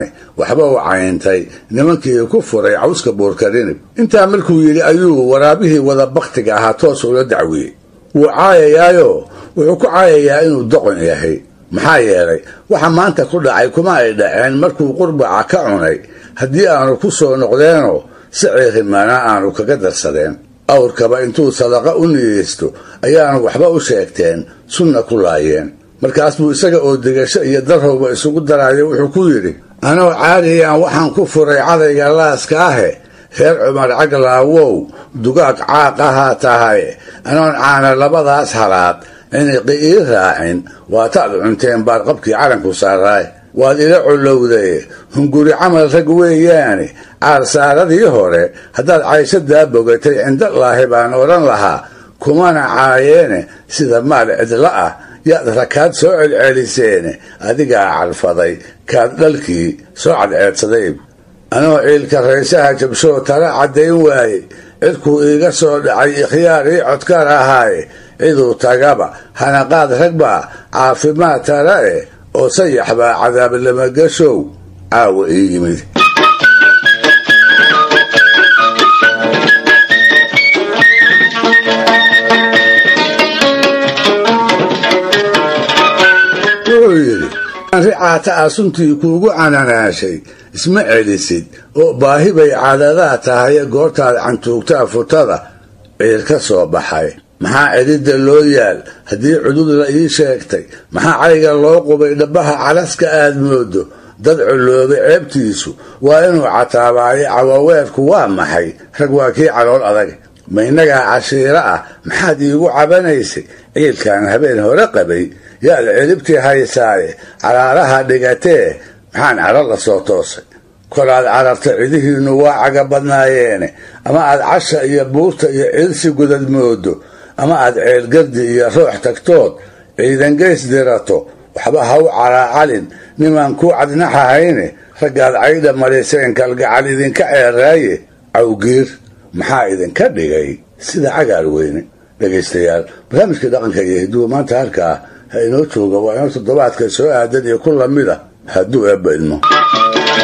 waxba u cayntay nimankii ku furay cawska buurkarinib intaa markuu yidhi ayuu waraabihii wada baktiga ahaa toos ula dacwiyey wuu caayayaayo wuxuu ku caayayaa inuu doqon yahay maxaa yeelay waxa maanta ku dhacay kuma ay dhaceen markuu qurbaca ka cunay haddii aanu ku soo noqdeenoo si ciirimaana aanu kaga darsadeen awrkaba intuu sadaqa u niyeysto ayaanu waxba u sheegteen sunna ku laayeen markaas buu isaga oo degasho iyo darrowba isugu daraayo wuxuu ku yidhi anoo caadiyaan waxaan ku furay cadayga laaska ahe reer cumar caglaawow dugaag caaq ahaa tahay anoon caana labadaas halaad ciniqi ii raacin waataad cunteen baad qabkii calanku saaraay waad ila collowday hunguri camal rag weeyaane caarsaaradii hore haddaad cayshadaa bogatay cindalaahi baan odhan lahaa kumana caayeene sida maal cidla ah yaad rakaad soo celceliseene adigaa calfaday kaad dhalkii soo cadceedsaday anoo ciilka raysaha jabshoo tala caddayn waaye cidkuu iiga soo dhacay ikhyaar ii codkar ahaaye ciduu tagaba hanaqaad ragbaa caafimaad tala eh oo sayax baa cadaab lamagashow caawa ii yimid wuxuu yidhi ricaata a suntii kuugu cananaashay isma celisid oo baahi bay cadadaa tahaye goortaad cantuugtaa futada ciir ka soo baxay maxaa cidhidda loo yaal haddii cudud la ii sheegtay maxaa cayga loo qubay dhabbaha calaska aad moodo dad culloobay ceebtiisu waa inuu cataabaayo cawaweerku waa maxay rag waa kii calool adag ma innagaa cashiiro ah maxaad iigu cabanaysay ciilkan habeen hore qabay yaad ciribtii haysaaye caraaraha dhigatee maxaan carar la soo toosay kolaad cararta cidihiinnu waa caga badnaayeene ama aad casha iyo buurta iyo ciilsi gudad moodo ama aad ceelgardi iyo roox tagtood ciidangeys dirato waxba ha u caraacalin nimaan ku cadnaxahayne raggaad caydha mariseen kalgacal idinka ceeraaye cawgiir maxaa idinka dhigay sida cagaar weyne dhegaystayaal barnaamijkii dhaqanka iyo hiduwa maanta halkaa ha inoo jooga waa inoo toddobaadka soo aadan iyo ku lamid a hadduu eebba idmo